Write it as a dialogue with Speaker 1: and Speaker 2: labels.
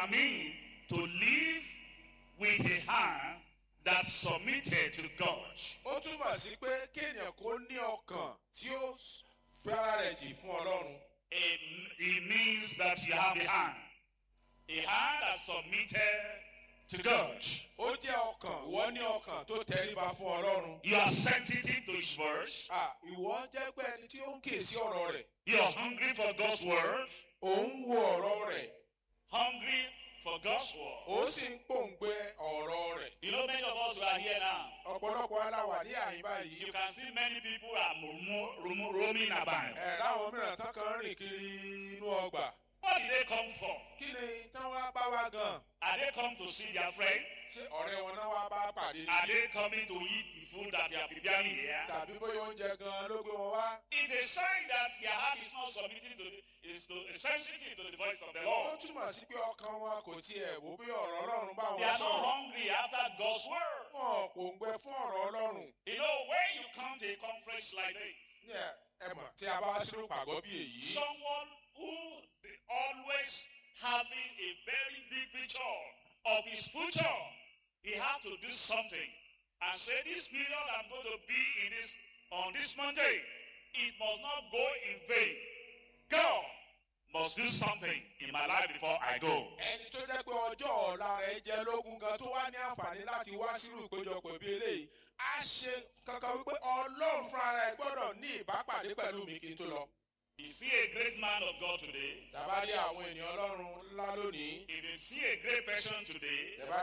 Speaker 1: mean to live with a heart that submitted to God.
Speaker 2: ó túmọ̀ sí pé kéèyàn kó ní ọkàn tí ó fi ara rẹ̀ jì fún ọlọ́run.
Speaker 1: It, it means that you have a hand. A hand that submitted to God.
Speaker 2: ó jẹ́ ọkàn ìwọ ní ọkàn tó tẹríba fún ọlọ́run.
Speaker 1: You are sensitive to His words.
Speaker 2: à ìwọ jẹ́ pé ẹni tí ó ń kè sí ọ̀rọ̀ rẹ̀.
Speaker 1: You are hungry for God's word.
Speaker 2: ò ń wo ọ̀rọ̀ rẹ̀.
Speaker 1: Hungry for God's word.
Speaker 2: ó sì ń pòǹgbẹ ọ̀rọ̀ rẹ̀.
Speaker 1: You know, many of us who are here now,
Speaker 2: ọ̀pọ̀lọpọ̀ aláwà ní àyín báyìí.
Speaker 1: you can see many people are ro- ro- roaming about.
Speaker 2: ẹ̀ láwọn mìíràn tán kan rìn kiri inú ọgbà.
Speaker 1: What did they come for?
Speaker 2: kí ni tán wá bá wa gan?
Speaker 1: Are they come to see their friends?
Speaker 2: ṣé ọ̀rẹ́ wọn náà wá bá pàdé?
Speaker 1: Are they coming to eat the food that they are preparing here?
Speaker 2: tàbí bóyá oúnjẹ gan ló gbé wọn wá?
Speaker 1: It's a sign that their heart is not submitting to the, is to, is sensitive to the voice of the
Speaker 2: ó
Speaker 1: Lord.
Speaker 2: túmọ̀ sí pé ọkàn wọn kò tiẹ̀ wò bí ọ̀rọ̀ ọlọ́run bá
Speaker 1: They
Speaker 2: wọn
Speaker 1: are not
Speaker 2: sọ̀rọ̀.
Speaker 1: hungry after God's word.
Speaker 2: wọn kò ń gbẹ fún ọ̀rọ̀ ọlọ́run.
Speaker 1: You know, when you come to a conference like this,
Speaker 2: ní ẹ ẹ mọ̀ tí a bá wá sínú pàgọ́ bí èyí.
Speaker 1: someone who be always having a very big picture of his future, he had to do something and say, this period I'm going to be in this on this Monday, it must not go in vain. God must do something in my life before I go.
Speaker 2: ẹni tó jẹ́ pé ọjọ́ ọ̀la rẹ̀ jẹ́ lógún gan tó wá ní àǹfààní láti wá sírù ìpéjọpọ̀ bí eléyìí á ṣe kankan wípé ọlọ́run fúnra rẹ̀ gbọ́dọ̀ ní ìbápàdé pẹ̀lú mi kí n tó lọ.
Speaker 1: You see a great man of God today,
Speaker 2: tàbá rí àwọn ènìyàn ọlọ́run ńlá lónìí
Speaker 1: if you see a great person today,
Speaker 2: tàbá